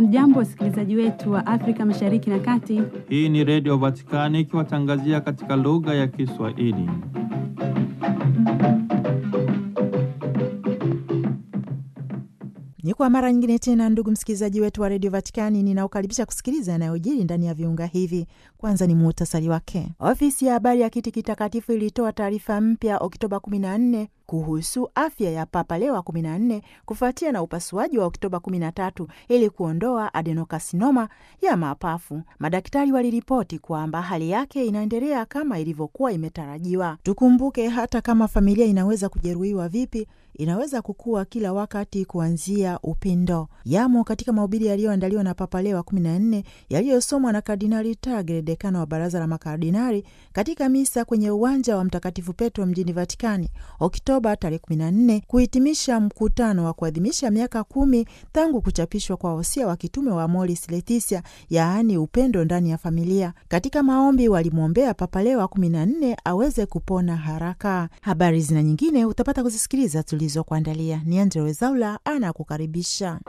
Hamjambo, wasikilizaji wetu wa Afrika Mashariki na Kati. Hii ni Redio Vatikani ikiwatangazia katika lugha ya Kiswahili. Ni kwa mara nyingine tena, ndugu msikilizaji wetu wa redio Vatikani, ninaokaribisha kusikiliza yanayojiri ndani ya viunga hivi. Kwanza ni muhtasari wake. Ofisi ya habari ya kiti kitakatifu ilitoa taarifa mpya Oktoba 14 kuhusu afya ya Papa Leo wa 14 kufuatia na upasuaji wa Oktoba 13 ili kuondoa adenokasinoma ya mapafu. Madaktari waliripoti kwamba hali yake inaendelea kama ilivyokuwa imetarajiwa. Tukumbuke hata kama familia inaweza kujeruhiwa vipi, inaweza kukua kila wakati kuanzia upendo. Yamo katika mahubiri yaliyoandaliwa na Papa Leo wa 14 yaliyosomwa na Kardinali Tagle, dekano wa baraza la makardinali, katika misa kwenye uwanja wa Mtakatifu Petro mjini Vatikani Oktoba tarehe 14 kuhitimisha mkutano wa kuadhimisha miaka kumi tangu kuchapishwa kwa wosia wa kitume wa Amoris Laetitia, yaani upendo ndani ya familia. Katika maombi walimwombea Papa Leo wa 14 aweze kupona haraka. Habari zina nyingine utapata kuzisikiliza tulizokuandalia. Ni Angella Rwezaula anakukaribisha.